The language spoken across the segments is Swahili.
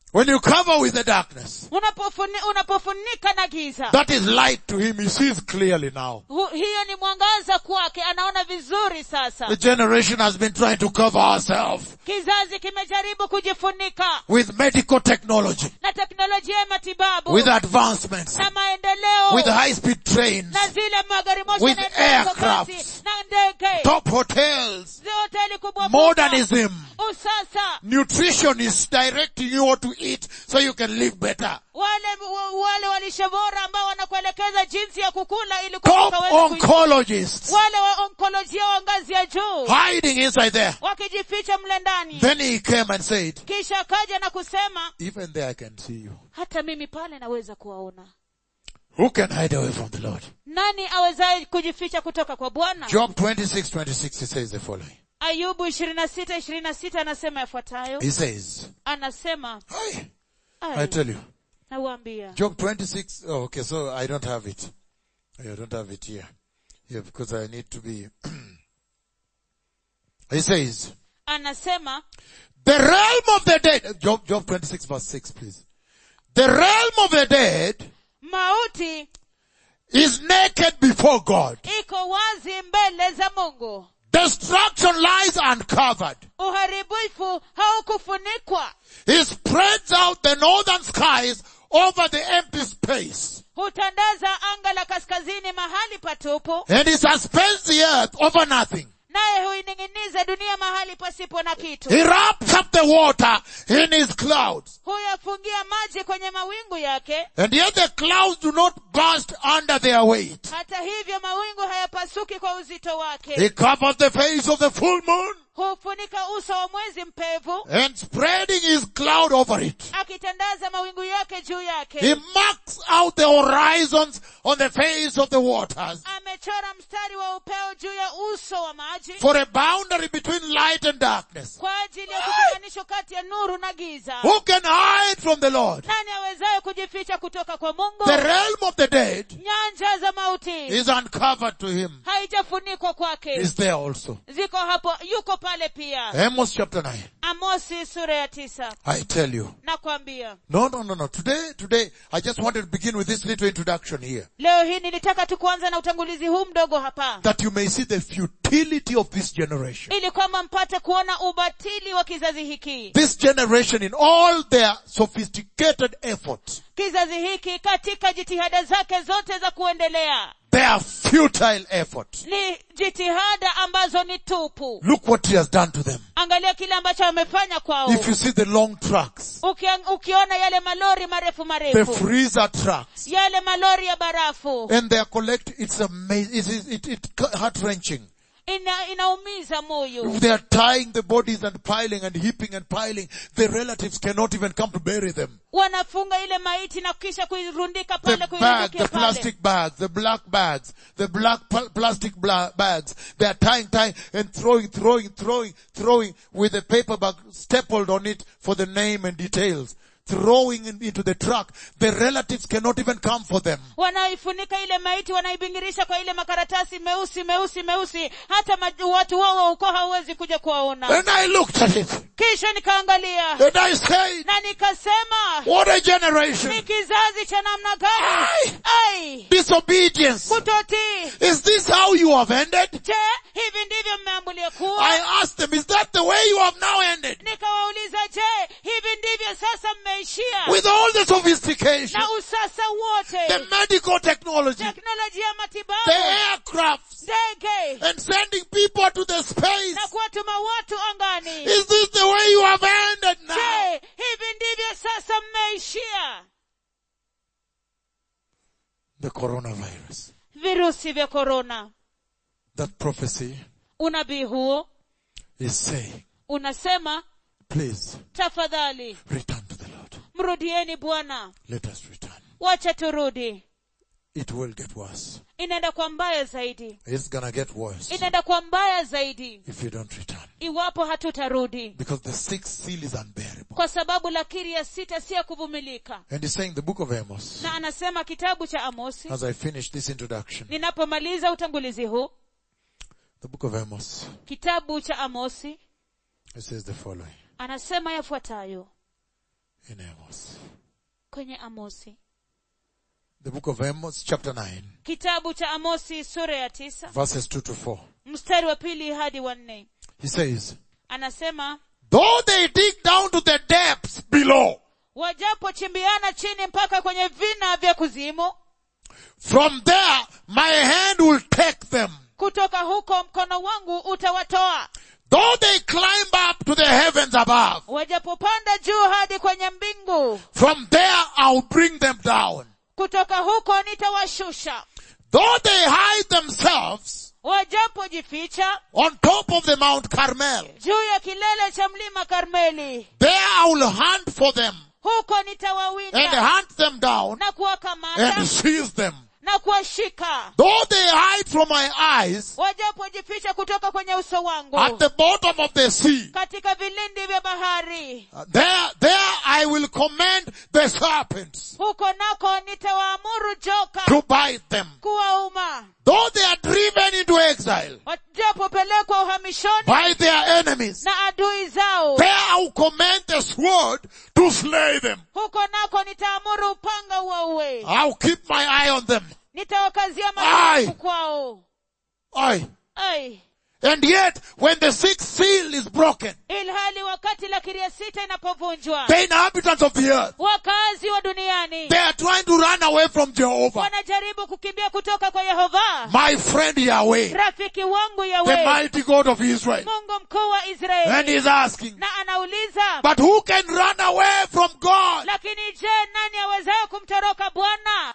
when you cover with the darkness, unapofuni, unapofunika na giza that is light to him. He sees clearly now. Hu, hiyo ni mwangaza kwake anaona vizuri sasa The generation has been trying to cover ourselves kizazi kimejaribu kujifunika with medical technology, na teknolojia ya matibabu with advancements, na maendeleo with high-speed trains, na zile magari moshi with yanayoenda kwa kasi, aircrafts, na ndege top hotels, zi hoteli kubwa kubwa. modernism. usasa Nutrition is directing you what to eat so you can live better. wale wa- wale walishe bora ambao wanakuelekeza jinsi ya kukula ili Top kwamba ukaweze kuishi. oncologists wale wa onkolojia wa ngazi ya juu hiding inside there. wakijificha mle ndani Then he came and said, kisha akaja na kusema even there I can see you. hata mimi pale naweza kuwaona Who can hide away from the Lord? nani awezaye kujificha kutoka kwa bwana Job 26, 26, he says the following. ayubu ishirini na sita ishirini na sita anasema yafuatayo He says, anasema Hi, I "Ai, tell you, nawaambia Job 26, oh, okay, so I don't have it. I don't have it here. Yeah, because I need to be, he says, anasema the realm of the dead, Job, Job 26 verse 6, please. The realm of the dead mauti is naked before God. iko wazi mbele za mungu Destruction lies uncovered. uharibifu haukufunikwa He spreads out the northern skies over the empty space. hutandaza anga la kaskazini mahali patupu And he suspends the earth over nothing. naye huining'iniza dunia mahali pasipo na kitu He wraps up the water in his clouds. huyafungia maji kwenye mawingu yake And yet the clouds do not burst under their weight. hata hivyo mawingu hayapasuki kwa uzito wake He covers the face of the full moon hufunika uso wa mwezi mpevu and spreading his cloud over it. akitandaza mawingu yake juu He yake marks out the horizons on the face of the waters amechora mstari wa upeo juu ya uso wa maji for a boundary between light and darkness. kwa ajili ya kutenganisho kati ya nuru na giza Who can hide from the Lord? nani awezaye kujificha kutoka kwa mungu The realm of the dead nyanja za mauti is uncovered to him. haijafunikwa kwake Is there also. ziko hapo yuko pale pia Amos chapter 9. amosi sura ya tisa I tell you. nakwambia No, no, no, no. Today, today, I just wanted to begin with this little introduction here. leo hii nilitaka tu kuanza na utangulizi huu mdogo hapa That you may see the futility of this generation. ili kwamba mpate kuona ubatili wa kizazi hiki This generation in all their sophisticated efforts, kizazi hiki katika jitihada zake zote za kuendelea their futile efforts. ni jitihada ambazo ni tupu Look what he has done to them. angalia kile ambacho amefanya kwao If you see the long trucks, Ukia- ukiona yale malori marefu the marefu freezer trucks, yale malori ya barafu and they are collect, it's amazing, it, is- it, it heart wrenching. ina, inaumiza moyo They are tying the bodies and piling and heaping and piling. The relatives cannot even come to bury them. wanafunga ile maiti na kisha kuirundika The pale bag, kuirundikia the pale plastic bags, the black bags, the black pl- plastic bla- bags. They are tying, tying and throwing, throwing, throwing, throwing with a paper bag stapled on it for the name and details. Throwing in- into the truck. The relatives cannot even come for them. wanaifunika ile maiti wanaibingirisha kwa ile makaratasi meusi meusi meusi hata ma, watu wao wa ukoo hauwezi kuja kuwaona And I looked at it kisha nikaangalia and I said, na nikasema what a generation. ni kizazi cha namna gani Ai! ai Disobedience. kutotii Is this how you have ended? je hivi ndivyo mmeambulia kuwa I asked them, is that the way you have now ended? nikawauliza je hivi ndivyo sasa mmeishia With all the sophistication, na usasa wote the medical technology, teknolojia ya the matibabu aircrafts, ndege and sending people to the space. na kuwatuma watu angani Is this the way you have ended now? je hivi ndivyo sasa mmeishia The coronavirus. virusi vya korona That prophecy unabii huo is saying, unasema please tafadhali return to the Lord. mrudieni bwana Let us return. wacha turudi It will get worse. inaenda kwa mbaya zaidi It's gonna get worse inaenda kwa mbaya zaidi if you don't return. iwapo hatutarudi Because the sixth seal is unbearable. kwa sababu lakiri ya sita si ya kuvumilika And he's saying the book of Amos, na anasema kitabu cha amosi as I finish this introduction, ninapomaliza utangulizi huu the book of Amos, kitabu cha amosi it says the following. anasema yafuatayo in Amos. kwenye amosi The book of Amos, chapter 9, kitabu cha amosi sura ya tisa verses 2 to 4. mstari wa pili hadi wa nne He says, anasema Though they dig down to the depths below, wajapochimbiana chini mpaka kwenye vina vya kuzimu from there my hand will take them. kutoka huko mkono wangu utawatoa Though they climb up to the heavens above, wajapopanda juu hadi kwenye mbingu from there I'll bring them down. kutoka huko nitawashusha Though they hide themselves wajapojificha on top of the Mount Carmel, juu ya kilele cha mlima karmeli there I will hunt for them huko and nitawawinda hunt them down na kuwakamata and seize them. na kuwashika Though they hide from my eyes wajapojificha kutoka kwenye uso wangu at the bottom of the sea, katika vilindi vya bahari uh, there, there I will command the serpents huko nako nitawaamuru joka to bite them. kuwauma Though they are driven into exile wajapopelekwa uhamishoni by their enemies, na adui zao there I will command the sword to slay them. huko nako nitaamuru upanga uwaue I'll keep my eye on them. nitawakazia Ai. maku kwao Aye. Ai. And yet, when the sixth seal is broken, ilhali wakati lakiri ya sita inapovunjwa the inhabitants of the earth, wakazi wa duniani they are trying to run away from Jehovah. wanajaribu kukimbia kutoka kwa yehova My friend Yahweh, rafiki wangu the yawe mighty God of Israel. mungu mkuu wa And israeli he's asking, na anauliza but who can run away from God? lakini je nani awezaye kumtoroka bwana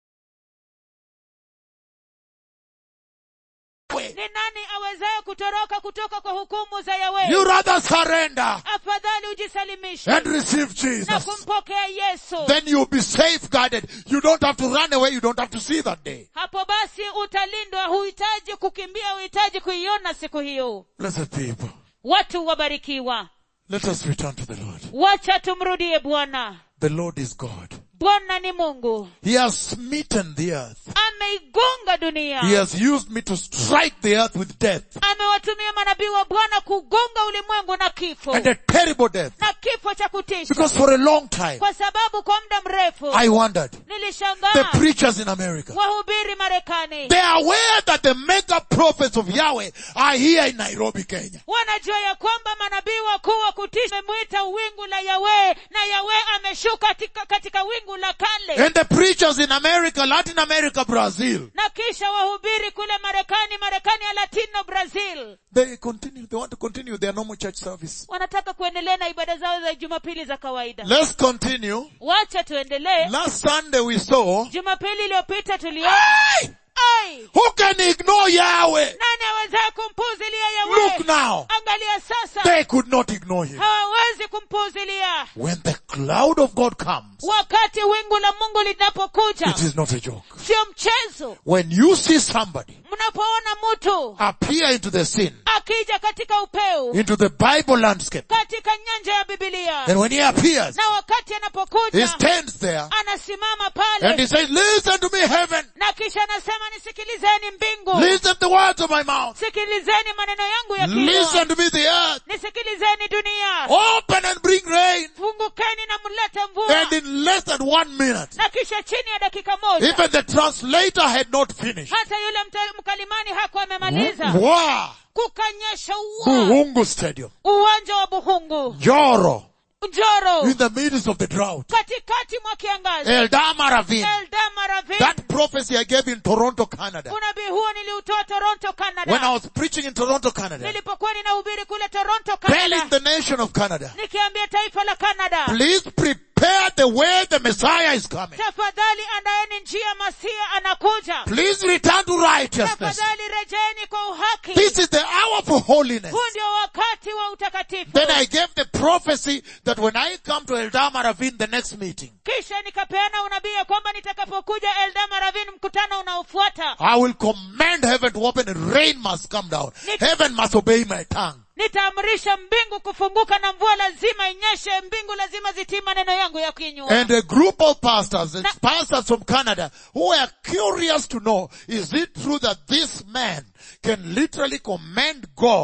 ni nani awezaye kutoroka kutoka kwa hukumu za You yawe rather surrender afadhali ujisalimishe and receive na Jesus. kumpokea yesu Then you'll be safeguarded. You don't have to run away. You don't have to see that day. hapo basi utalindwa huhitaji kukimbia huhitaji kuiona siku hiyo Blessed people. watu wabarikiwa Let us return to the Lord. wacha tumrudie bwana The Lord is God. bwana ni mungu He has smitten the earth. ameigonga dunia He has used me to strike the earth with death amewatumia manabii wa bwana kugonga ulimwengu na kifo and a terrible death. na kifo cha kutisha Because for a long time, kwa sababu kwa muda mrefu I wondered, the nilishangaa preachers in America, wahubiri marekani they are aware that the mega prophets of Yahweh are here in Nairobi, Kenya. wanajua ya kwamba manabii wakuu wa kutisha wamemwita wingu la yawe na yawe ameshuka katika, katika wingu la kale And the preachers in America, Latin America, Brazil, na kisha wahubiri kule marekani marekani ya latino brazil they continue, they want to continue their normal church service. wanataka kuendelea na ibada zao za jumapili za kawaida Let's continue. wacha tuendelee Last Sunday we saw, jumapili iliyopita tuliona hey, ai who can ignore Yahweh? nani awezaye kumpuuzilia yawe Look now. angalia sasa They could not ignore him. hawawezi kumpuuzilia When the cloud of God comes, wakati wingu la mungu linapokuja it is not a joke. sio mchezo When you see somebody mnapoona mtu appear into the scene, akija katika upeu into the Bible landscape, katika nyanja ya bibilia and when he appears, na wakati he anapokuja stands there anasimama and he pale says, listen to me heaven, na kisha anasema nisikilizeni mbingu listen to the words of my mouth, sikilizeni maneno yangu ya listen kinywa to me the earth, nisikilizeni dunia open and bring rain, fungukeni na mlete mvua and in less than one minute, na kisha chini ya dakika moja even the translator had not finished. hata yule mta- mkalimani hakuwa amemaliza Wow! kukanyesha ua Buhungu Stadium, uwanja wa buhungu Joro, njoro in the midst of the drought, katikati mwa kiangazi Eldama Ravine, eldama ravine that prophecy I gave in Toronto, Canada. unabii huo niliutoa toronto When I canada was preaching in Toronto, Canada, nilipokuwa ninahubiri kule toronto telling canada the nation of Canada, nikiambia taifa la canada please prepare the way the Messiah is coming. tafadhali andaeni njia masia anakuja Please return to righteousness. tafadhali rejeni kwa uhaki This is the hour for holiness. huu ndio wakati wa utakatifu Then I gave the prophecy that when I come to Eldama Ravine, the next meeting, kisha nikapeana unabii ya kwamba nitakapokuja eldama ravin mkutano unaofuata I will command heaven to open and rain must come down. Heaven must obey my tongue. nitaamrisha mbingu kufunguka na mvua lazima inyeshe mbingu lazima zitii maneno yangu ya kinywa And a group of pastors and pastors from Canada who are curious to know, is it true that this man can literally command God,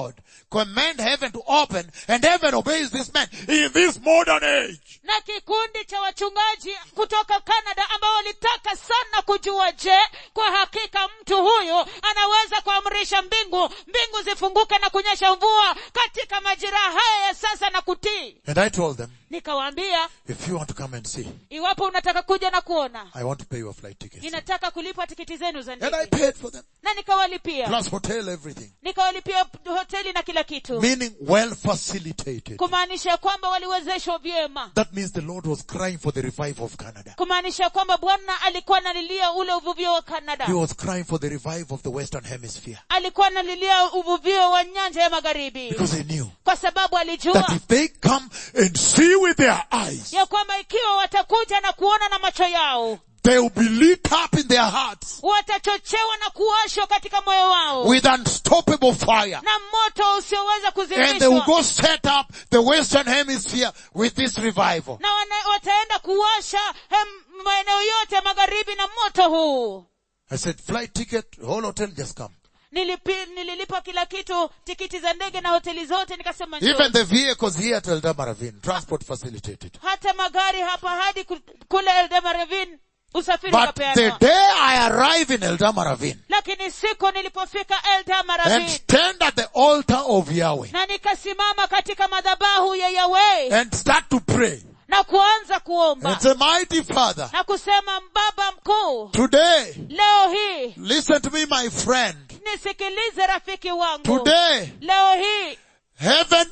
command heaven to open and heaven obeys this man in this modern age. na kikundi cha wachungaji kutoka canada ambao walitaka sana kujua je kwa hakika mtu huyu anaweza kuamrisha mbingu mbingu zifunguke na kunyesha mvua katika majira haya ya sasa na kutii And I told them, nikawaambia if you want to come and see, iwapo unataka kuja na kuona I want to pay your flight tickets. ninataka kulipa tikiti zenu za And I ndege paid for them. na nikawalipia Plus hotel, everything. nikawalipia hoteli na kila kitu Meaning well facilitated. kumaanisha kwamba waliwezeshwa vyema That means the Lord was crying for the revival of Canada. kumaanisha kwamba bwana alikuwa analilia ule uvuvio wa canada He was crying for the revival of the Western Hemisphere. alikuwa analilia uvuvio wa nyanja ya magharibi Because he knew kwa sababu that alijua if they come and see with their eyes, ya kwamba ikiwa watakuja na kuona na macho yao they will be lit up in their hearts watachochewa na kuwashwa katika moyo wao with unstoppable fire. na moto usioweza And they will kuzimishwa go set up the Western Hemisphere with this revival. na wana, wataenda kuwasha hem, maeneo yote ya magharibi na moto huu I said, flight ticket, whole hotel, just come. Nilipi, nililipa kila kitu tikiti za ndege na hoteli zote nikasema njoo. Even the vehicles here at Eldama Ravine, transport facilitated. hata magari hapa hadi ku- kule Eldama Ravine usafiri But the ukapeanwa day I arrive in Eldama Ravine lakini siku nilipofika Eldama and Ravine stand at the altar of Yahweh na nikasimama katika madhabahu ya Yahweh and start to pray na kuanza kuomba and say, mighty Father, na kusema baba mkuu today, leo hii listen to me, my friend. nisikilize rafiki wangu Today, leo hii heaven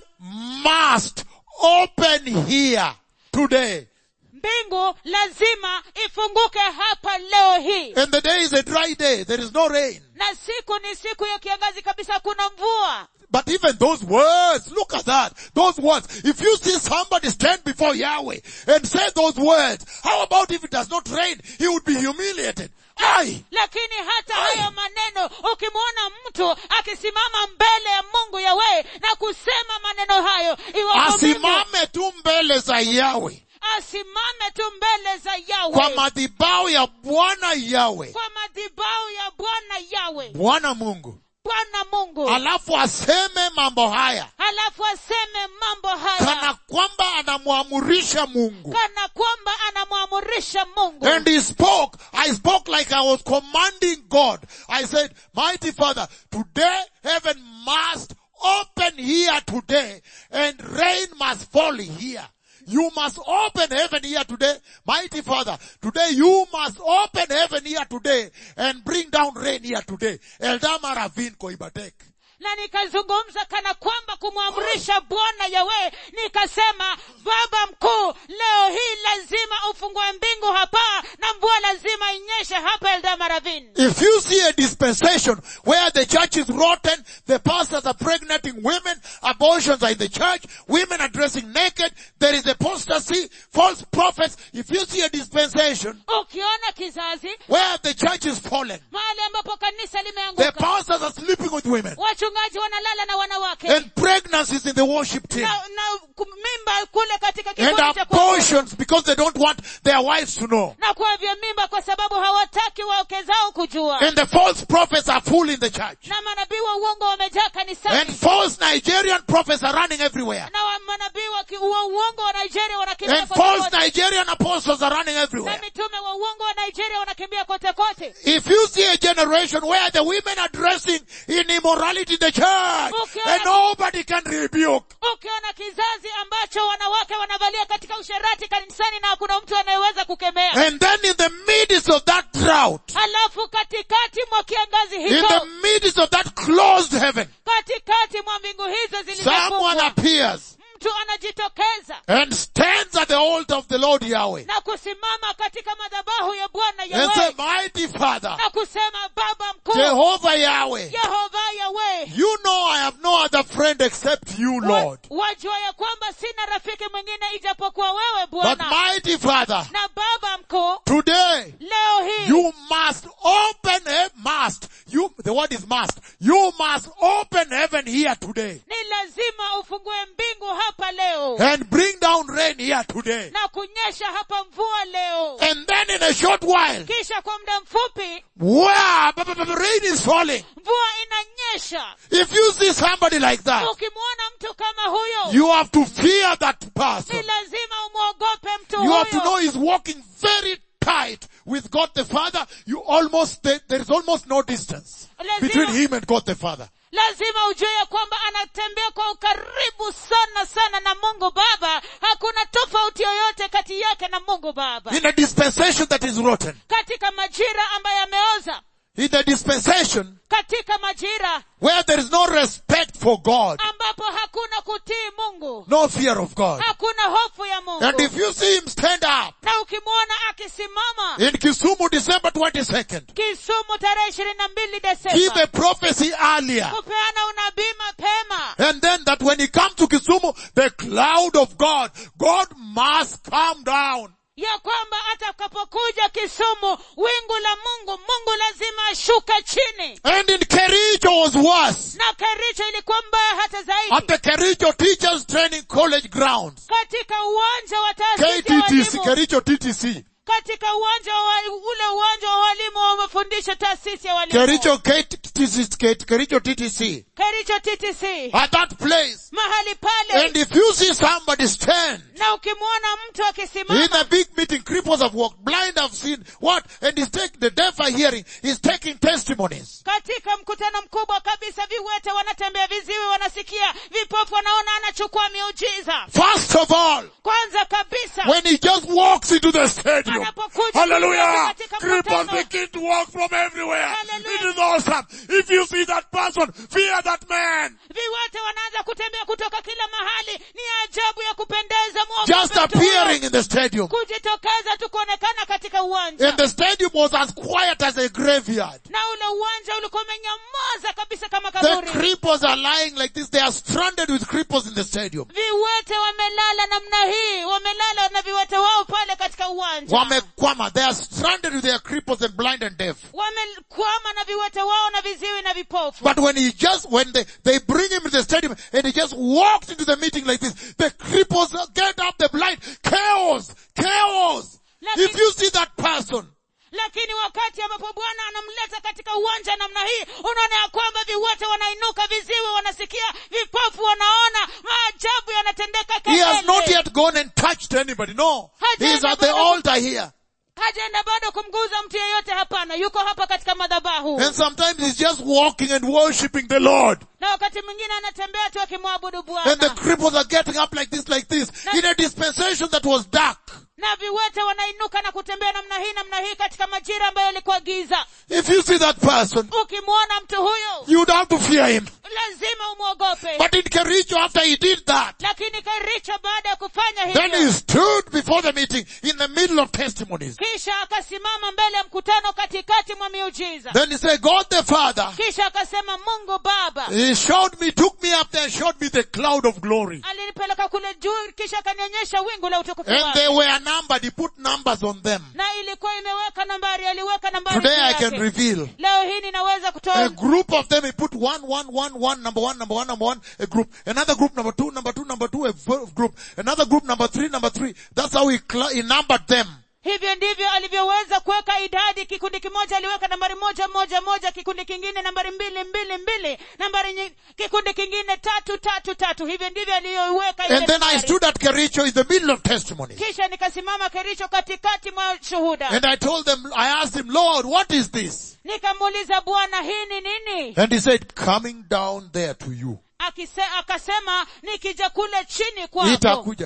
must open here. Today. mbingu lazima ifunguke hapa leo hii And the day is a dry day. There is no rain. na siku ni siku ya kiangazi kabisa hakuna mvua But even those words, look at that. Those words. If you see somebody stand before Yahweh and say those words, how about if it does not rain? He would be humiliated. Aye. lakini hata Ai. hayo maneno ukimwona mtu akisimama mbele ya mungu yawe na kusema maneno hayo iwapo Mungu Asimame tu mbele za Yahweh. asimame tu mbele za Kwa yawe madhibao ya Bwana Yahweh. kwa madhibau ya bwana yawe Bwana Mungu. bwana mungu Alafu aseme mambo haya. halafu aseme mambo Kana haya kwamba anamwamurisha Mungu. kana kwamba anamwamurisha mungu And he spoke. I spoke like I was commanding God. I said, mighty Father, today heaven must open here today and rain must fall here. You must open heaven here today. Mighty Father, today you must open heaven here today and bring down rain here today. Eldama Ravine Koibatek. na nikazungumza kana kwamba kumwamrisha bwana yawe nikasema baba mkuu leo hii lazima ufungue mbingu hapa na mvua lazima inyeshe hapa eldamaravin If you see a dispensation where the church is rotten, the pastors are pregnating women, abortions are in the church, women are dressing naked, there is apostasy, false prophets. If you see a dispensation ukiona kizazi where the church is fallen, mahali ambapo kanisa the limeanguka pastors are sleeping with women, wachungaji wanalala na wanawake and pregnancies in the worship team, na, na ku- mimba kule katika and kikundi cha kuabudu. abortions because they don't want their wives to know. na kuavya mimba kwa sababu hawataki wake zao kujua And the false prophets are full in the church. na manabii wa uongo wamejaa And kanisani false Nigerian prophets are running everywhere. na wa- manabii wa ki- wa uongo wa nigeria wanakimbia And kote false kote. Nigerian apostles are running na everywhere. mitume wa uongo wa nigeria wanakimbia kote kote If you see a generation where the women are dressing in immorality in the church Okay. and nobody can rebuke, ukiona kizazi ambacho wanawake wanavalia katika usherati kanisani na hakuna mtu anayeweza kukemea and then in the midst of that drought, halafu katikati mwa kiangazi in the hicho midst of that closed heaven, katikati mwa mbingu hizo someone zilizofungwa appears mtu anajitokeza and stands at the altar of the Lord Yahweh na kusimama katika madhabahu ya bwana and say, yawe mighty Father, na kusema baba mkuu Jehovah Yahweh, yehova yawe you know I have no other friend except you, Lord. Wa- wajua ya kwamba sina rafiki mwingine ijapokuwa wewe But bwana mighty Father, na baba mkuu today leo hii You must open a must. You, the word is must. You must open heaven here today ni lazima ufungue mbingu hapa leo and bring down rain rain here today. na kunyesha hapa mvua leo And then in a short while, kisha kwa muda mfupi wow, b- b- b- rain is falling. mvua inanyesha If you see somebody like that, ukimwona mtu kama huyo you have to fear that person. ni lazima umwogope mtu You have to know huyo he's walking very tight with God the Father. You almost, there, there is almost no distance between lazima, him and God the Father. lazima ujue ya kwamba anatembea kwa ukaribu sana sana na mungu baba hakuna tofauti yoyote kati yake na mungu baba In a dispensation that is rotten. katika majira ambayo yameoza In the dispensation katika majira where there is no respect for God, ambapo hakuna kutii mungu no fear of God. hakuna hofu ya mungu And if you see him stand up na ukimwona akisimama in Kisumu December 22nd, kisumu tarehe ishirini na mbili give desemba a prophecy earlier. kupeana unabii mapema And then that when he comes to Kisumu, the cloud of God, God must come down. ya kwamba atakapokuja kisumu wingu la mungu mungu lazima ashuke chini And in Kericho was worse. na kericho ilikuwa mbaya hata At zaidi the Kericho Teachers Training College grounds. katika uwanja wa taasisi ya KTTC, walimu Kericho TTC. katika uwanja wa ule uwanja wa walimu wa mafundisho taasisi ya walimu Kericho KTTC, Kericho TTC. kericho ttc At that place. mahali pale And if you see somebody stand na ukimwona mtu in akisimama a big meeting, cripples have walked, blind have seen, what? And he's taking, the deaf are hearing, he's taking testimonies. katika mkutano mkubwa kabisa viwete wanatembea viziwi wanasikia vipofu wanaona anachukua miujiza First of all, kwanza kabisa when he just walks into the stadium, Anapokuja hallelujah, katika cripples mkutano. begin to walk from everywhere. Hallelujah. It is awesome. If you see that person, fear that man. viwete wanaanza kutembea kutoka kila mahali ni ajabu ya kupendeza mwogope Just mtu huyo. appearing in the stadium. kujitokeza tu kuonekana katika uwanja And the stadium was as quiet as a graveyard. na ule uwanja ulikuwa umenyamaza kabisa kama The kaburi cripples are lying like this. They are stranded with cripples in the stadium. viwete wamelala namna hii wamelala na viwete wao pale katika uwanja Wamekwama. They are stranded with their cripples and blind and deaf. wamekwama na viwete wao na viziwi na vipofu But when he just, when they, they bring him to the stadium and he just walked into the meeting like this, the cripples get up, the blind, chaos, chaos. Lakini- If you see that person, lakini wakati ambapo bwana anamleta katika uwanja namna hii unaona ya kwamba viwete wanainuka viziwi wanasikia vipofu wanaona maajabu yanatendeka he has not kelele yet gone and touched anybody. No. He is at the altar here. hajaenda bado kumguza mtu yeyote hapana yuko hapa katika madhabahu And sometimes he's just walking and worshipping the Lord. na wakati mwingine anatembea tu akimwabudu And the bwana cripples are getting up like this, like this, in a dispensation that was dark. na viwete wanainuka na kutembea namna hii namna hii katika majira ambayo yalikuwa giza If you see that person, ukimwona mtu huyo you'd have to fear him. lazima umwogope But in Kericho, after he did that, lakini karicho baada ya kufanya then he hivyo stood before the meeting in the middle of testimonies. kisha akasimama mbele ya mkutano katikati mwa miujiza Then he said, God the Father, kisha akasema mungu baba he showed me, took me up there, showed me the cloud of glory. alinipeleka kule juu kisha akanionyesha wingu la utukufu And they wake were numbered. He put numbers on them. na ilikuwa imeweka nambari aliweka nambari Today juu I can yake. reveal. leo hii ninaweza A kutoa group of them, he put one, one, one, one, number one, number one, number one, a group. Another group, number two, number two, number two, a v- group. Another group, number three, number three. That's how he, cl- he numbered them. hivyo ndivyo alivyoweza kuweka idadi kikundi kimoja aliweka nambari moja moja moja kikundi kingine nambari mbili mbili mbili nambari nyi- kikundi kingine tatu tatu tatu hivyo ndivyo aliyoiweka ile And then I nambari. stood at Kericho in the middle of testimony. kisha nikasimama kericho katikati mwa shuhuda And I told them, I asked him, Lord, what is this? nikamuuliza bwana hii ni nini And he said, coming down there to you. Akise, akasema nikija kule chini kwako Nitakuja.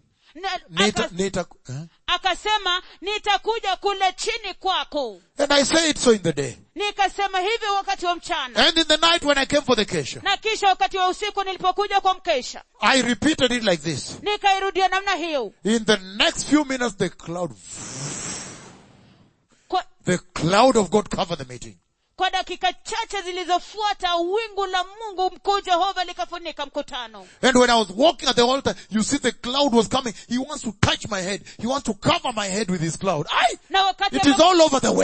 Na- Nita, aka- nita, eh? akasema nitakuja kule chini kwako And I say it so in the day. nikasema hivyo wakati wa mchana And in the night when I came for the kesha, na kisha wakati wa usiku nilipokuja kwa mkesha I repeated it like this. nikairudia namna hiyo In the next few minutes, the cloud, kwa, the cloud of God covered the meeting. kwa dakika chache zilizofuata wingu la mungu mkuu jehova likafunika mkutano And when I was walking at the altar, you see the cloud was coming. He wants to touch my head. He wants to cover my head with his cloud. Aye! na wakati It is ambapo, all over the web.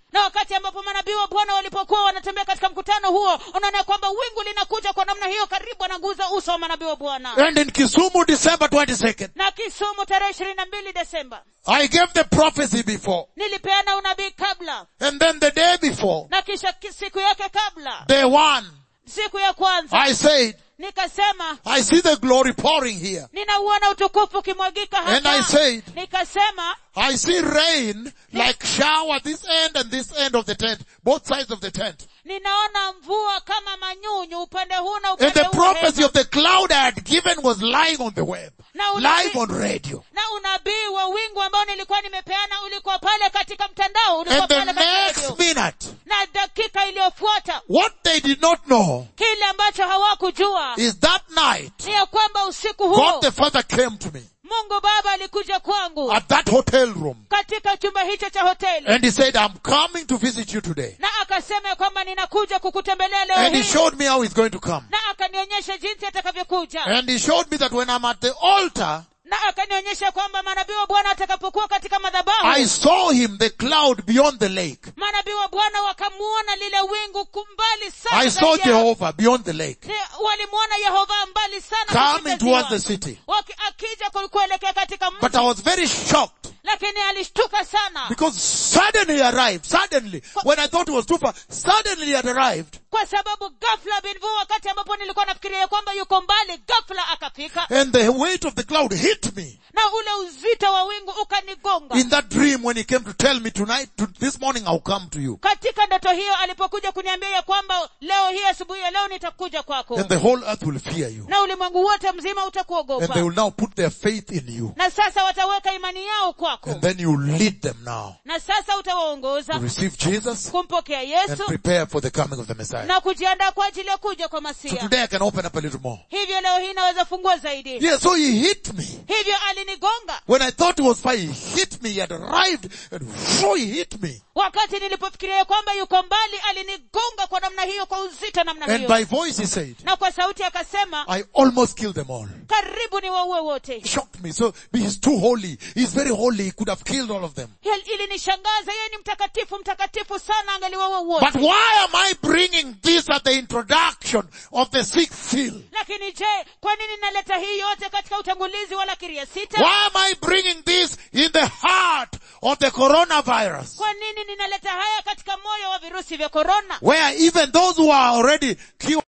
na wakati ambapo manabii wa bwana walipokuwa wanatembea katika mkutano huo unaona kwamba wingu linakuja kwa namna hiyo karibu anaguza uso wa manabii wa bwana And in Kisumu, December 22nd, na kisumu tarehe ishirini na mbili desemba I gave the prophecy before. nilipeana unabii kabla And then the day before, na kisha ki- siku yake kabla day one, siku ya kwanza I said, nikasema I see the glory pouring here. ninauona utukufu ukimwagika And I hapa said, nikasema I see rain like shower this end and this end of the tent, both sides of the tent. ninaona mvua kama manyunyu upande huu na And upande the huu prophecy hema. of the cloud I had given was lying on the web, Na unabii- live on radio. na unabii wa wingu ambao nilikuwa nimepeana ulikuwa pale katika mtandao ulikuwa And the pale katika next radio. minute, na dakika iliyofuata what they did not know kile ambacho hawakujua is that night, ni ya kwamba usiku huo God the Father came to me mungu baba alikuja kwangu at that hotel room katika chumba hicho cha hoteli and he said, I'm coming to visit you today. na akasema ya kwamba ninakuja kukutembelea leo And he hii showed me how he's going to come. na akanionyesha jinsi atakavyokuja And he showed me that when I'm at the altar, na akanionyesha kwamba manabii wa bwana watakapokuwa katika madhabahu I saw him, the cloud beyond the lake. manabii wa bwana wakamuona lile wingu kumbali sana I saw zaidi ya- Jehovah beyond the lake, Ni- walimuona yehova mbali sana coming kupita towards ziwa. the city. Waki- akija ku- kuelekea katika mji But I was very shocked lakini alishtuka sana because suddenly he arrived, suddenly, when I thought it was too far, suddenly he had arrived. kwa sababu ghafla binvu wakati ambapo nilikuwa nafikiria ya kwamba yuko mbali ghafla akafika And the weight of the cloud hit me na ule uzito wa wingu ukanigonga in that dream when he came to tell me tonight, to, this morning I'll come to you. katika ndoto hiyo alipokuja kuniambia ya kwamba leo hii asubuhi ya leo nitakuja kwako And the whole earth will fear you. na ulimwengu wote mzima And utakuogopa they will now put their faith in you. na sasa wataweka imani yao kwako And then you lead them now na sasa to utawaongoza receive Jesus kumpokea and yesu prepare for the coming of the Messiah. na kujiandaa kwa ajili ya kuja kwa So masia today I can open up a little more. hivyo leo hii naweza fungua zaidi Yeah, so he hit me. hivyo alinigonga When I thought it was fine, he hit me. He had arrived and whoo, he hit me. wakati nilipofikiria ya kwamba yuko mbali alinigonga kwa namna hiyo kwa uzito namna And hiyo by voice he said, na kwa sauti akasema I almost killed them all. karibu ni waue wote Shocked me. So he's too holy. He's very holy. He could have killed all of them. Hil- ilinishangaza yeye ni mtakatifu mtakatifu sana angaliwaua wote But why am I bringing this at the introduction of the sixth seal? lakini je kwa nini naleta hii yote katika utangulizi wa lakiri ya sita Why am I bringing this in the heart of the coronavirus? kwa nini ninaleta haya katika moyo wa virusi vya korona Where even those who are already cured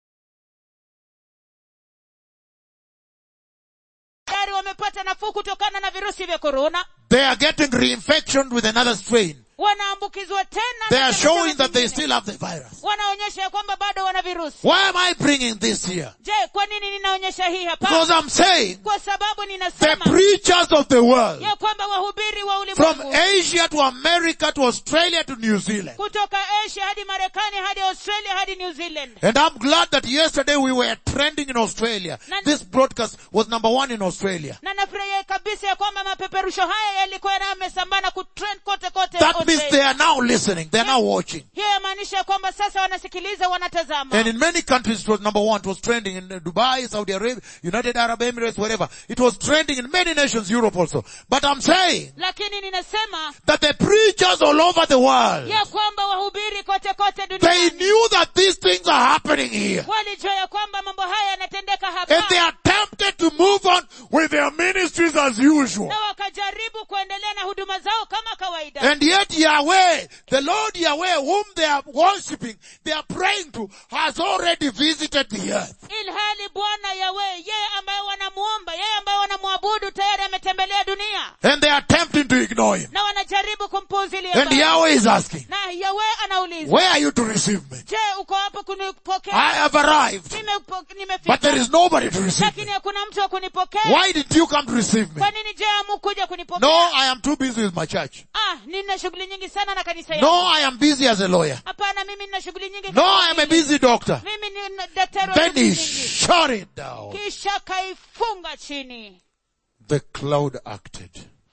tayari wamepata nafuu kutokana na virusi vya korona they are getting reinfection with another strain. wanaambukizwa tena They na are virusi showing that they vingine. still have the virus. wanaonyesha ya kwamba bado wana virusi Why am I bringing this here? je kwa nini ninaonyesha hii hapa Because I'm saying kwa sababu the ninasema preachers of the world ya kwamba wahubiri wa from ulimwengu Asia to America to Australia to New Zealand. kutoka asia hadi marekani hadi australia hadi new zealand And I'm glad that yesterday we were trending in Australia. Nan- This broadcast was number one in Australia. na nafurahia kabisa ya kwamba mapeperusho haya yalikuwa yamesambaa na kutrend kote kote That means Australia. they are now listening. They are now watching. hiyo yamaanisha ya kwamba sasa wanasikiliza wanatazama And in many countries it was number one. It was trending in Dubai, Saudi Arabia, United Arab Emirates, wherever. It was trending in many nations, Europe also. But I'm saying lakini ninasema that the preachers all over the world, ya kwamba wahubiri kote kote they duniani knew that these things are happening here. walijua ya kwamba mambo haya yanatendeka And they hapa are tempted to move on with their ministries as usual. na wakajaribu kuendelea na huduma zao kama kawaida And yet Yahweh, the Lord Yahweh, whom they are worshipping, they are praying to, has already visited the earth. ilhali bwana yawe yeye ambaye wanamuomba yeye ambaye wanamwabudu tayari ametembelea dunia And they are attempting to ignore him. na wanajaribu kumpuuzilia And mbali. Yahweh is asking, na yawe anauliza where are you to receive me? je uko hapo kunipokea I have arrived, Nimepo- but there nimefika is nobody to receive lakini me. hakuna mtu wa kunipokea Why did you come to receive me? kwa nini je amukuja kunipokea No, I am too busy with my church. ah nina shughuli nyingi sana na kanisa No, yangu I am busy as a lawyer. hapana mimi nina shughuli nyingi No, kama I am a wakili. busy doctor. mimi ni na- daktari wa Then shughuli he nyingi shut it down. kisha kaifunga chini The cloud acted.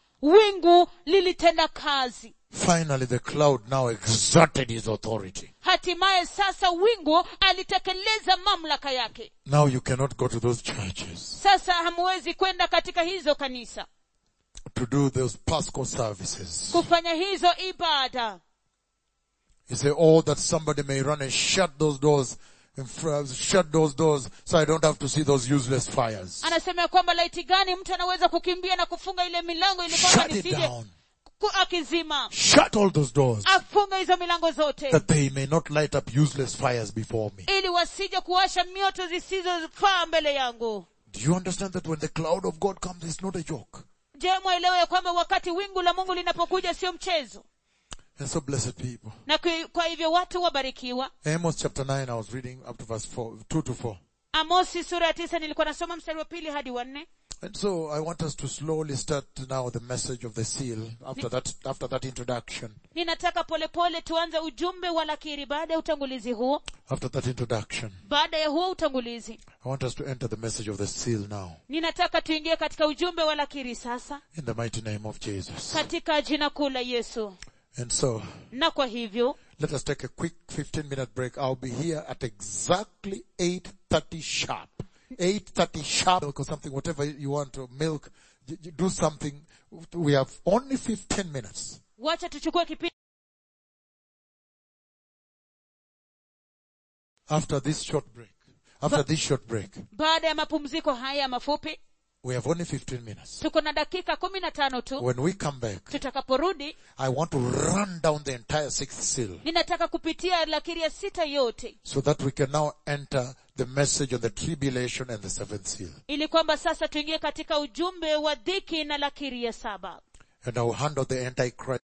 wingu lilitenda kazi Finally, the cloud now exerted his authority. hatimaye sasa wingu alitekeleza mamlaka yake Now you cannot go to those churches sasa hamuwezi kwenda katika hizo kanisa to do those Paschal services. kufanya hizo ibada You say, oh, that somebody may run and shut those doors, and fr- shut those doors so I don't have to see those useless fires. anasema ya kwamba laiti gani mtu anaweza kukimbia na kufunga ile milango ili kwamba Shut it nisije down. ku- akizima Shut all those doors afunge hizo milango zote that they may not light up useless fires before me. ili wasije kuwasha mioto zisizofaa mbele yangu Do you understand that when the cloud of God comes, it's not a joke? je mwelewe ya kwamba wakati wingu la mungu linapokuja sio mchezo And so blessed people. na kui- kwa hivyo watu wabarikiwa Amos chapter 9, I was reading up to verse 4, 2 to 4. amosi sura ya tisa nilikuwa nasoma mstari wa pili hadi wa nne And so I want us to slowly start now the message of the seal after that, after that introduction. ninataka polepole tuanze ujumbe wa lakiri baada ya utangulizi huo After that introduction, baada ya huo utangulizi I want us to enter the message of the seal now. ninataka tuingie katika ujumbe wa lakiri sasa In the mighty name of Jesus. katika jina kuu la yesu And so, na kwa hivyo let us take a quick 15 minute break. I'll be here at exactly 8.30 sharp. 8.30 sharp, milk or something, whatever you want to milk, y- y- do something. We have only 15 minutes. wacha tuchukue kipindi After this short break. After this short break. baada ya mapumziko haya mafupi We have only 15 minutes. tuko na dakika kumi na tano tu When we come back, tutakaporudi I want to run down the entire sixth seal ninataka kupitia lakiri ya sita yote so that we can now enter the message of the tribulation and the seventh seal. ili kwamba sasa tuingie katika ujumbe wa dhiki na lakiri ya saba And I will handle the antichrist.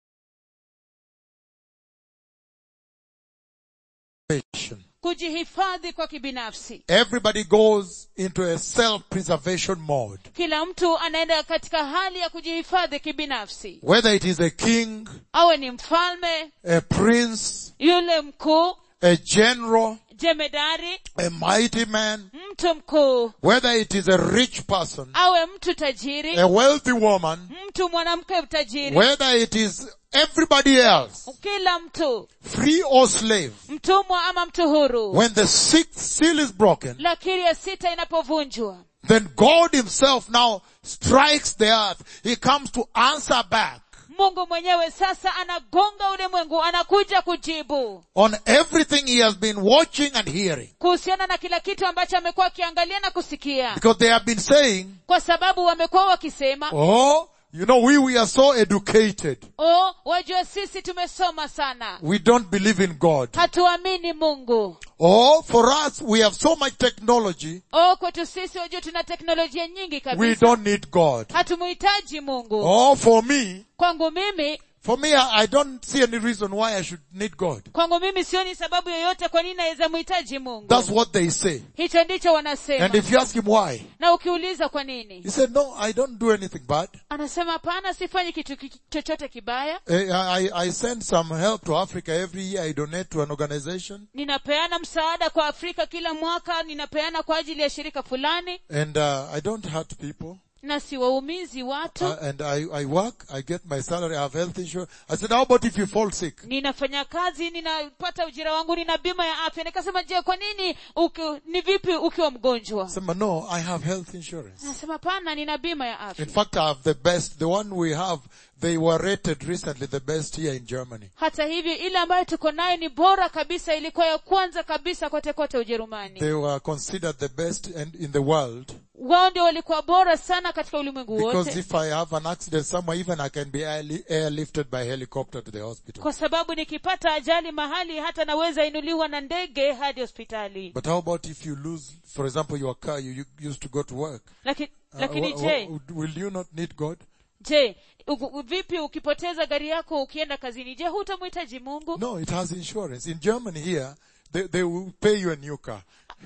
kujihifadhi kwa kibinafsi Everybody goes into a self-preservation mode. kila mtu anaenda katika hali ya kujihifadhi kibinafsi Whether it is a king, awe ni mfalme a prince, yule mkuu a general, jemedari a mighty man, mtu mkuu whether it is a rich person, awe mtu tajiri a wealthy woman, mtu mwanamke tajiri whether it is everybody else, kila mtu free or slave, mtumwa ama mtu huru when the sixth seal is broken, lakiri ya sita inapovunjwa then God himself now strikes the earth. He comes to answer back mungu mwenyewe sasa anagonga ulimwengu anakuja kujibu on everything he has been watching and hearing. kuhusiana na kila kitu ambacho amekuwa akiangalia na kusikia Because they have been saying, kwa sababu wamekuwa wakisema oh, you know, we, we are so educated. oh wajua sisi tumesoma sana We don't believe in God. hatuamini mungu Oh, for us, we have so much technology. oh kwetu sisi wajua tuna teknolojia nyingi We kabisa don't need God. hatumuhitaji mungu Oh, for me, kwangu mimi for me, I, I don't see any reason why I should need God. kwangu mimi sioni sababu yoyote kwa nini naweza mhitaji mungu That's what they say. hicho ndicho wanasema And if you ask him why, na ukiuliza kwa nini he said, no, I don't do anything bad. anasema hapana sifanyi kitu ki- chochote kibaya Eh, I, I send some help to Africa every year. I donate to an organization. ninapeana msaada kwa afrika kila mwaka ninapeana kwa ajili ya shirika fulani And uh, I don't hurt people. na siwaumizi watu Uh, and I, I work, I get my salary, I have health insurance. I said, how about if you fall sick? ninafanya kazi ninapata ujira wangu nina bima ya afya nikasema je kwa nini uki, ni vipi ukiwa mgonjwa I said, no, I have health insurance. nasema pana nina bima ya afya In fact, I have the best. The one we have, they were rated recently the best here in Germany. hata hivyo ile ambayo tuko nayo ni bora kabisa ilikuwa ya kwanza kabisa kote kote ujerumani They were considered the best and in the world wao ndio walikuwa bora sana katika ulimwengu because wote if I have an accident somewhere, even I can be airli- airlifted by helicopter to the hospital. kwa sababu nikipata ajali mahali hata naweza inuliwa na ndege hadi hospitali But how about if you lose, for example, your car you, you used to go to work? Laki, Uh, lakini wha- je wha- will you not need God? je u- u- vipi ukipoteza gari yako ukienda kazini je hutamhitaji mungu No, it has insurance. In Germany here, they, they will pay you a new car.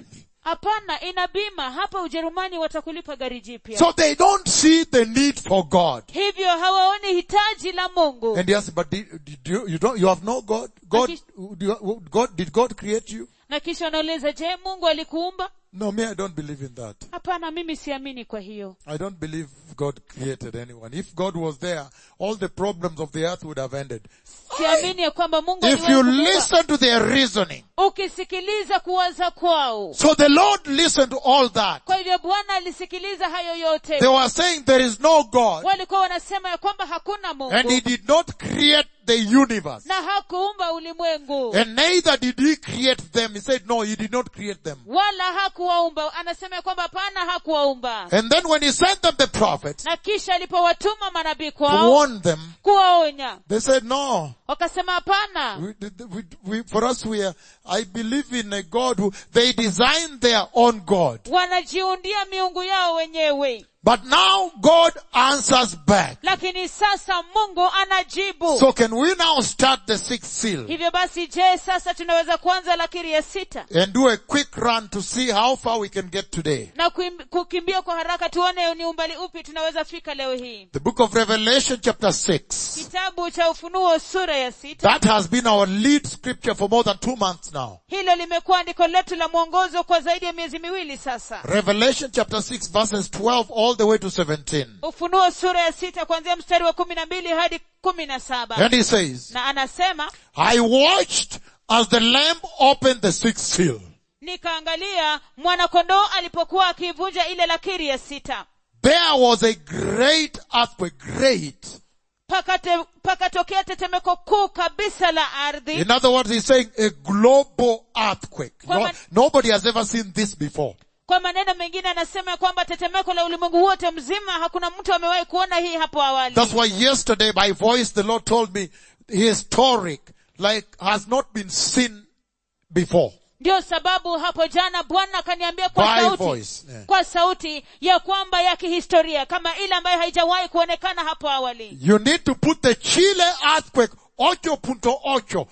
hapana ina bima hapa ujerumani watakulipa gari jipya So they don't see the need for God. hivyo hawaoni hitaji la mungu And yes, but did, did you, you don't, you have no God? God, Aki- do you, God, did God create you? na kisha wanauliza je mungu alikuumba No, me, I don't believe in that. hapana mimi siamini kwa hiyo I don't believe God created anyone. If God was there, all the problems of the earth would have ended. siamini ya kwamba mungu If aliwahi you kuumba. listen to their reasoning, ukisikiliza kuwaza kwao so the Lord listened to all that. kwa hivyo bwana alisikiliza hayo yote They were saying there is no God, walikuwa wanasema ya kwamba hakuna and mungu He did not create the universe. na hakuumba ulimwengu And neither did He create them. He said, no, He did not create them. wala hakuwaumba anasema ya kwamba hapana hakuwaumba And then when He sent them the prophets na kisha alipowatuma manabii to kwao warn them, kuwaonya they said, no, wakasema hapana we, we, we, for us we are, I believe in a God who, they designed their own God. wanajiundia miungu yao wenyewe But now God answers back. lakini sasa mungu anajibu So can we now start the sixth seal hivyo basi je sasa tunaweza kuanza lakiri ya sita and do a quick run to see how far we can get today? na kuim- kukimbia kwa haraka tuone ni umbali upi tunaweza fika leo hii The book of Revelation chapter 6. kitabu cha ufunuo sura ya sita That has been our lead scripture for more than two months now. hilo limekuwa andiko letu la mwongozo kwa zaidi ya miezi miwili sasa Revelation chapter 6 verses 12 all the way to 17. ufunuo sura ya sita kuanzia mstari wa kumi na mbili hadi kumi na saba And he says, na anasema I watched as the lamb opened the sixth seal. nikaangalia mwanakondoo alipokuwa akiivunja ile lakiri ya sita There was a great earthquake, great. pakate pakatokea tetemeko kuu kabisa la ardhi In other words, he's saying a global earthquake. Kwa No- man- nobody has ever seen this before. kwa maneno mengine anasema ya kwamba tetemeko la ulimwengu wote mzima hakuna mtu amewahi kuona hii hapo awali That's why yesterday by voice the Lord told me historic, like has not been seen before. ndio sababu hapo jana bwana akaniambia kwa By sauti voice, yeah. kwa sauti ya kwamba ya kihistoria kama ile ambayo haijawahi kuonekana hapo awali You need to put the Chile earthquake, 8.8,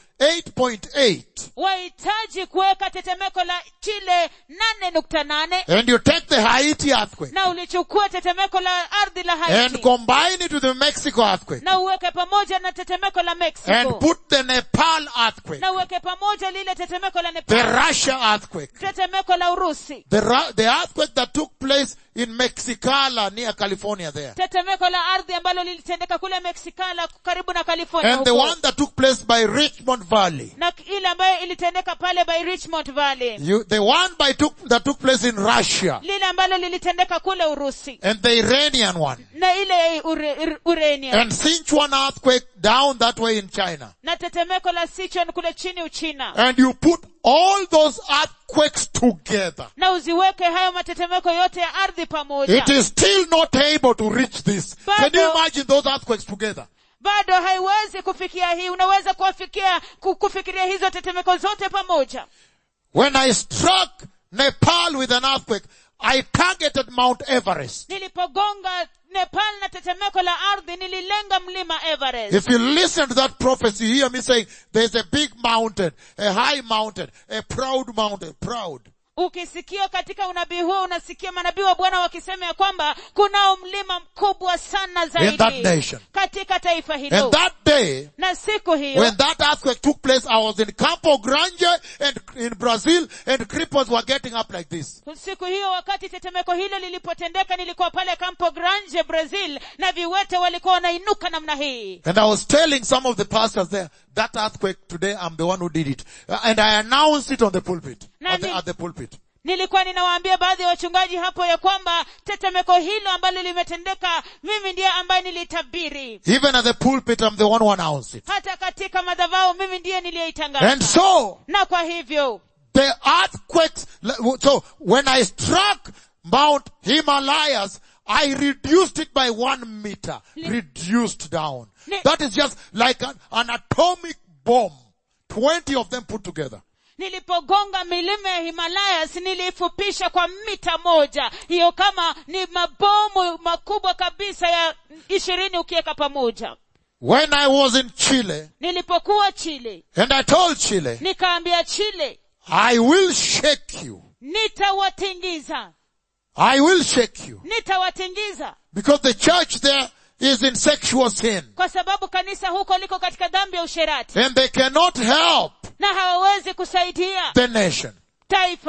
8.8, wahitaji kuweka tetemeko la chile nane nukta nane and you take the Haiti earthquake na ulichukua tetemeko la ardhi la and haiti combine it with the Mexico earthquake na uweke pamoja na tetemeko la and mexico put the Nepal earthquake, na uweke pamoja lile tetemeko la the nepal Russia earthquake, tetemeko la urusi the, Ru- the earthquake that took place in Mexicala near California there, tetemeko la ardhi ambalo lilitendeka kule mexicala karibu na california and the huko. one that took place by Richmond Valley. na ile ambayo ilitendeka pale by richmond valley You, the one by took, that took place in Russia lile ambalo lilitendeka kule urusi and the Iranian one na ile ure, ure, urania and Sichuan earthquake down that way in China. na tetemeko la sichuan kule chini uchina And you put all those earthquakes together. na uziweke hayo matetemeko yote ya ardhi pamoja It is still not able to reach this. Can you Bado- imagine those earthquakes together? bado haiwezi kufikia hii unaweza kuwafikia ku- kufikiria hizo tetemeko zote pamoja When I struck Nepal with an earthquake, I targeted Mount Everest. nilipogonga nepal na tetemeko la ardhi nililenga mlima everest If you listen to that prophecy, you hear me saying, there's a big mountain, a high mountain, a proud mountain, proud. ukisikia katika unabii huo unasikia manabii wa bwana wakisema ya kwamba kunao mlima mkubwa sana that zaidi nation. katika taifa hilo And that day, na siku hiyo when that earthquake took place, I was in Campo Grande and in Brazil and cripples were getting up like this. siku hiyo wakati tetemeko hilo lilipotendeka nilikuwa pale campo grande brazil na viwete walikuwa wanainuka namna hii And I was telling some of the pastors there, that earthquake today, I'm the one who did it. Uh, And I announced it on the pulpit. At the, Nani- at the pulpit. nilikuwa ninawaambia baadhi ya wachungaji hapo ya kwamba tetemeko hilo ambalo limetendeka mimi ndiye ambaye nilitabiri Even at the pulpit, I'm the one who announced it. hata katika madhavao mimi ndiye niliyeitangaza And so, na kwa hivyo the earthquakes, so when I struck Mount Himalayas, I reduced it by one meter. Reduced down. Ni- That is just like an, an atomic bomb. Twenty of them put together. nilipogonga milima ya himalayas niliifupisha kwa mita moja hiyo kama ni mabomu makubwa kabisa ya ishirini ukiweka pamoja When I was in Chile, nilipokuwa chile and I told Chile, nikaambia chile I will shake you. nitawatingiza I will shake you. nitawatingiza Because the church there is in sexual sin. kwa sababu kanisa huko liko katika dhambi ya usherati And they cannot help na hawawezi kusaidia the nation. taifa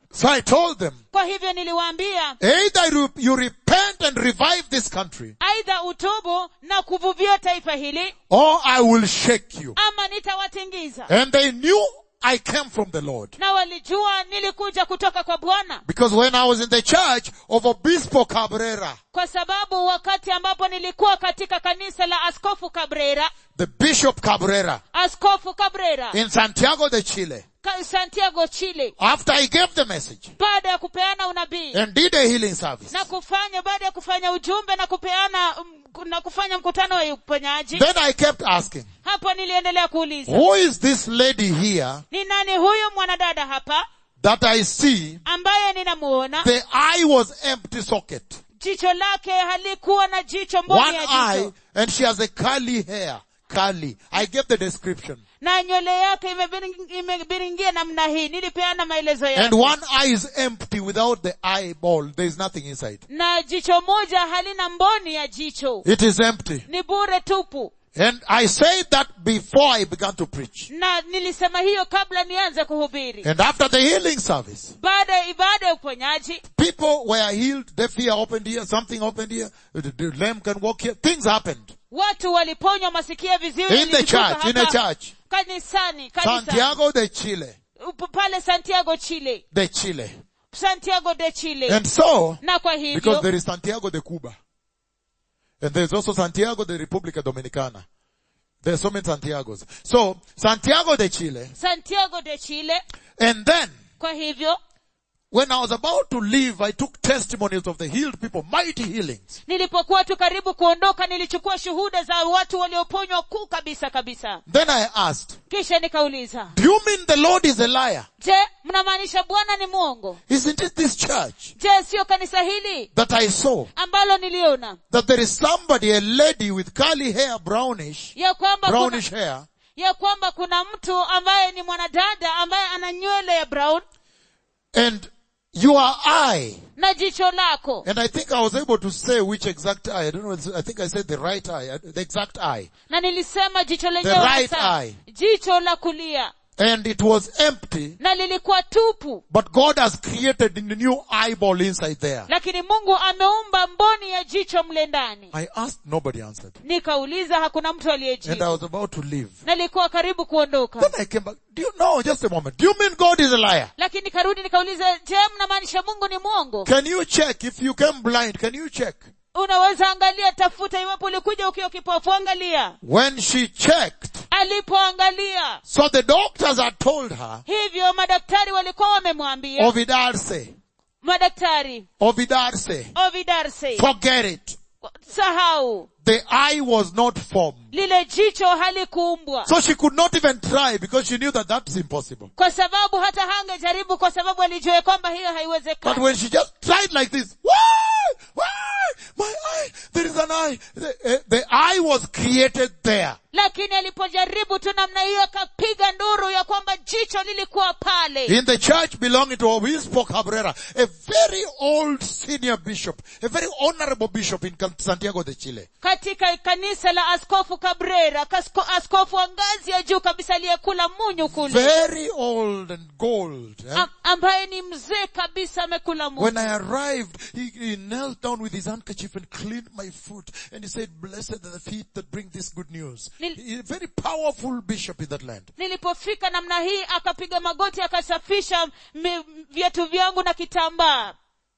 So I told them, kwa hivyo niliwaambia either you- you repent and revive this country, aidha utubu na kuvuvia taifa hili or I will shake you. ama nitawatingiza And they knew I came from the Lord. na walijua nilikuja kutoka kwa bwana Because when I was in the church of Obispo Cabrera, kwa sababu wakati ambapo nilikuwa katika kanisa la askofu cabrera the Bishop Cabrera, askofu cabrera in Santiago de Chile, ka- santiago chile after I gave the message baada ya kupeana unabii and did a healing service, na kufanya baada ya kufanya ujumbe na kupeana mm, na kufanya mkutano wa uponyaji then I kept asking, hapo niliendelea kuuliza who is this lady here ni nani huyu mwanadada hapa that I see ambaye ninamuona the eye was empty socket. jicho lake halikuwa na jicho mboni One ya eye jicho and she has a curly hair. Curly. I gave the description. na nywele yake imebiring- imebiringia namna hii nilipeana maelezo And yake one eye is empty without the eyeball. There is nothing inside. na jicho moja halina mboni ya jicho It is empty. ni bure tupu And I said that before I began to preach. na nilisema hiyo kabla nianze kuhubiri And after the healing service, baada ya ibada ya uponyaji people were healed, deaf ear opened here, something opened here, the, the lame can walk here. Things happened. watu waliponywa masikia viziwi In the vilitoka church, in a hapa church. kanisani kanisani Santiago de Chile. Up- pale santiago chile De Chile. santiago de chile And so, na kwa because hivyo there is Santiago de Cuba. And there's also Santiago de República Dominicana. There's so many Santiagos. So, Santiago de Chile. santiago de chile And then, kwa hivyo when I was about to leave, I took testimonies of the healed people, mighty healings. nilipokuwa tu karibu kuondoka nilichukua shuhuda za watu walioponywa kuu kabisa kabisa Then I asked, kisha nikauliza do you mean the Lord is a liar? je mnamaanisha bwana ni mwongo Isn't it this church je siyo kanisa hili that I saw ambalo niliona that there is somebody, a lady with curly hair, brownish, ya kwamba kuna, brownish hair, ya kwamba kuna mtu ambaye ni mwanadada ambaye ana nywele ya brown and your eye na jicho lako And I think I was able to say which exact eye. I don't know. I think I said the right eye, uh, the exact eye. na nilisema jicho The lenyewe right hasa. eye. jicho la kulia And it was empty, na lilikuwa tupu but God has created a new eyeball inside there. lakini mungu ameumba mboni ya jicho mle ndani I asked, nobody answered. nikauliza hakuna mtu And I aliyejibu was about to leave. nalikuwa karibu kuondoka Then I came back. Do you know, just a moment. Do you mean God is a liar? lakini nikarudi nikauliza je mnamaanisha mungu ni mwongo Can you check if you came blind? Can you check? unaweza angalia tafuta iwapo ulikuja ukiwa kipofu angalia When she checked, alipoangalia so the doctors had told her, hivyo madaktari walikuwa wamemwambia Ovidarse, madaktari Ovidarse, ovidarse forget it. sahau The eye was not formed. lile jicho halikuumbwa So she could not even try because she knew that that's impossible. kwa sababu hata hangejaribu kwa sababu alijua ya kwamba hiyo But haiwezekani when she just tried like this, why, why, my eye, there is an eye. The, eh, the eye was created there. lakini alipojaribu tu namna hiyo akapiga nduru ya kwamba jicho lilikuwa pale In the church belonging to Obispo Cabrera, a very old senior bishop, a very honorable bishop in Santiago de Chile. katika kanisa la askofu cabrera kasko, askofu wa ngazi ya juu kabisa aliyekula munyu kule Very old and gold. eh? Am- ambaye ni mzee kabisa amekula When munyu I arrived, he, he knelt down with his handkerchief and cleaned my foot. And he said, blessed are the feet that bring this good news. Nil- He's a very powerful bishop in that land. nilipofika namna hii akapiga magoti akasafisha mi- viatu vyangu na kitambaa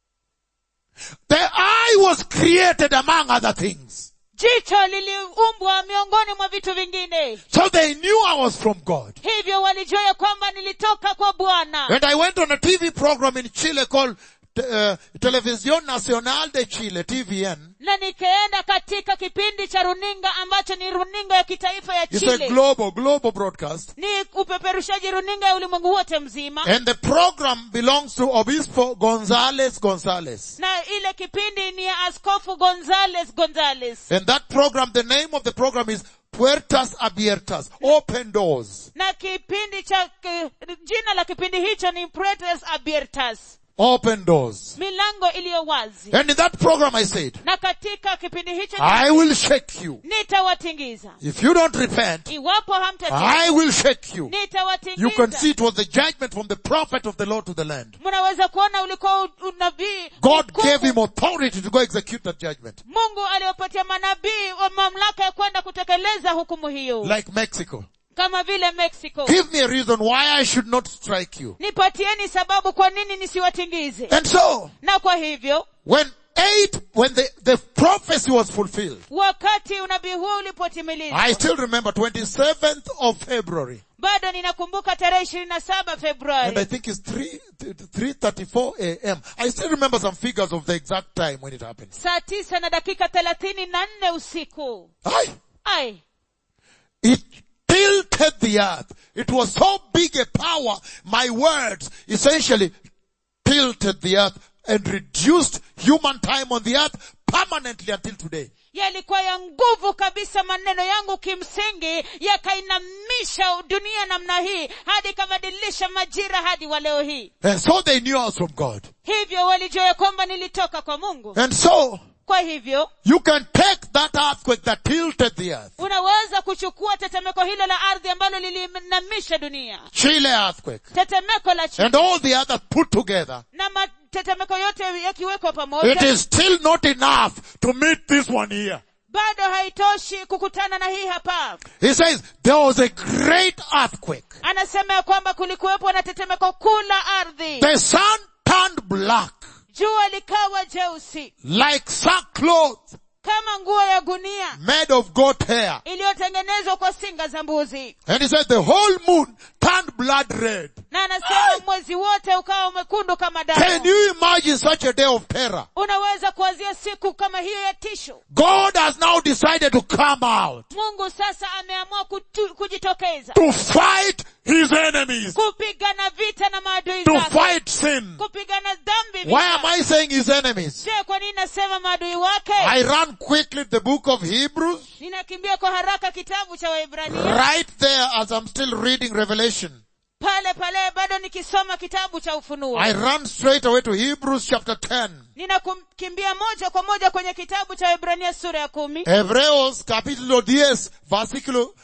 The eye was created among other things. jicho liliumbwa miongoni mwa vitu vingine So they knew I was from God. hivyo walijua ya kwamba nilitoka kwa bwana And I went on a TV program in Chile called uh, Televisión Nacional de Chile, TVN. na nikaenda katika kipindi cha runinga ambacho ni runinga ya kitaifa ya It's a chile global, global broadcast. ni upeperushaji runinga ya ulimwengu wote mzima And the program belongs to Obispo González González. na ile kipindi ni ya askofu gonzales gonzales And that program, the name of the program is Puertas Abiertas, Open Doors. na kipindi cha ki- jina la kipindi hicho ni pretes abiertas open doors. milango iliyo wazi And in that program I said, na katika kipindi hicho I will shake you. nitawatingiza If you don't repent, iwapo hamtatii I will shake you. You can nitawatingiza see it was the judgment from the prophet of the Lord to the land. mnaweza kuona ulikuwa u- unabii God mkuu. gave him authority to go execute that judgment. mungu aliwapatia manabii wa mamlaka ya kwenda kutekeleza hukumu hiyo Like Mexico. kama vile mexico Give me a reason why I should not strike you. nipatieni sababu kwa nini nisiwatingize And so, na kwa hivyo when eight, when the, the prophecy was fulfilled, wakati unabii huo ulipotimilizwa I still remember 27th of February. bado ninakumbuka tarehe ishirini na saba And I februari think it's 3, 3.34 a.m. I still remember some figures of the exact time when it happened. saa tisa na dakika thelathini na nne usiku Aye. ai It tilted the earth. It was so big a power, my words essentially tilted the earth and reduced human time on the earth permanently until today. yalikuwa ya nguvu kabisa maneno yangu kimsingi yakainamisha dunia namna hii hadi ikabadilisha majira hadi wa leo hii And so they knew I was from God. hivyo walijua ya kwamba nilitoka kwa mungu And so, kwa hivyo you can take that earthquake that tilted the earth, unaweza kuchukua tetemeko hilo la ardhi ambalo lilinamisha dunia Chile earthquake, tetemeko la chini and all the others put together. na matetemeko yote yakiwekwa It pamoja is still not enough to meet this one here. bado haitoshi kukutana na hii hapa He says, there was a great earthquake. anasema ya kwamba kulikuwepo na tetemeko kuu la ardhi The sun turned black, jua likawa jeusi like sackcloth kama nguo ya gunia made of goat hair. iliyotengenezwa kwa singa za mbuzi And he said the whole moon turned blood red. na anasema mwezi wote ukawa mwekundu kama Can damu you imagine such a day of terror? unaweza kuanzia siku kama hiyo ya tisho God has now decided to come out mungu sasa ameamua kutu, kujitokeza to fight his enemies, kupigana vita na maadui to zake fight sin. kupigana dhambi Why am vita. I saying his enemies? je kwa nini nasema maadui wake I run quickly the book of Hebrews, ninakimbia kwa haraka kitabu cha waibrania right there as I'm still reading Revelation. pale pale bado nikisoma kitabu cha ufunuo I run straight away to Hebrews chapter 10. ninakimbia moja kwa moja kwenye kitabu cha waibrania sura ya kumi Hebreos capítulo 10, versículo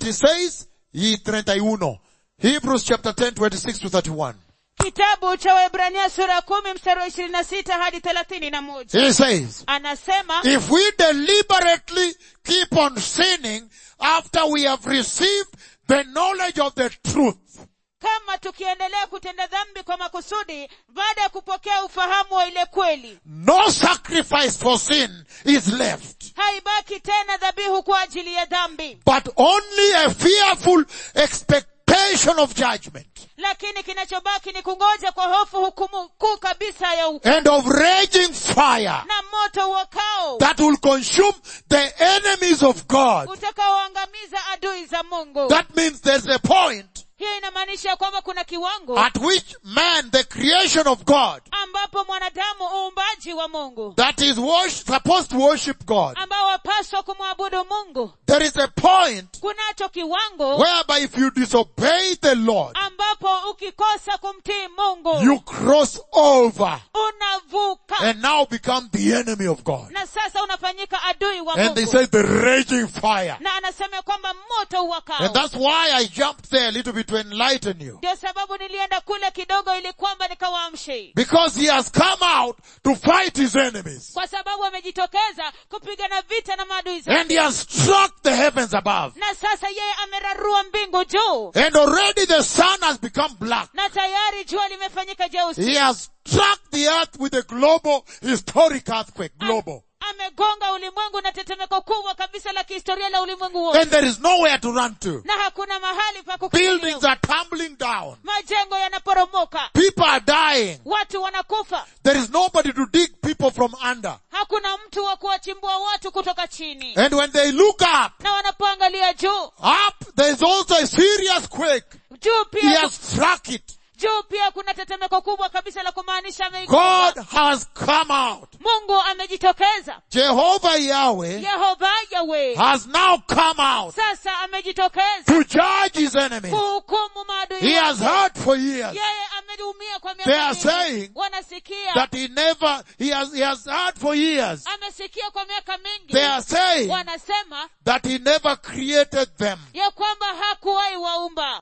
26 y 31. Hebrews chapter 10, 26 to 31. kitabu cha waibrania sura ya kumi mstari wa ishirini na sita hadi thelathini na moja He says, anasema if we deliberately keep on sinning after we have received the knowledge of the truth, kama tukiendelea kutenda dhambi kwa makusudi baada ya kupokea ufahamu wa ile kweli no sacrifice for sin is left, haibaki tena dhabihu kwa ajili ya dhambi but only a fearful expectation of judgment lakini kinachobaki ni kungoja kwa hofu hukumu kuu kabisa ya hukumu and of raging fire na moto wakao that will consume the enemies of God. utakaoangamiza adui za mungu That means there's a point hiyo inamaanisha kwamba kuna kiwango at which man, the creation of God, ambapo mwanadamu uumbaji wa mungu that is worship, supposed to worship God, ambao wapaswa kumwabudu mungu there is a point kunacho kiwango whereby if you disobey the Lord, ambapo ukikosa kumtii mungu you cross over unavuka and now become the enemy of God. na sasa unafanyika adui wa And they mungu say the raging fire. na anasema kwamba moto And uwakao that's why I jumped there a little bit to enlighten you. ndio sababu nilienda kule kidogo ili kwamba nikawaamshe Because he has come out to fight his enemies. kwa sababu amejitokeza kupigana vita na maadui And zake he has struck the heavens above. na sasa yeye amerarua mbingu juu And already the sun has become black. na tayari jua limefanyika jeusi He has struck the earth with a global historic earthquake. Global. amegonga ulimwengu na tetemeko kubwa kabisa la kihistoria la ulimwengu wote And there is nowhere to run to. na hakuna mahali pa Buildings kukimbilia are tumbling down. majengo yanaporomoka People are dying. watu wanakufa There is nobody to dig people from under. hakuna mtu wa kuwachimbua watu kutoka chini And when they look up, na wanapoangalia juu up, there is also a serious quake. juu He pia has struck it. juu pia kuna tetemeko kubwa kabisa la kumaanisha ameigonga. God has come out. mungu amejitokeza Jehovah Yahweh yehova yawe has now come out sasa amejitokeza to judge his enemies. kuhukumu maadui He has wake. heard for years yeye wameumia kwa They miaka are mingi saying wanasikia that he never, he has, he has heard for years. amesikia kwa miaka mingi They are saying wanasema that he never created them. ya kwamba hakuwahi waumba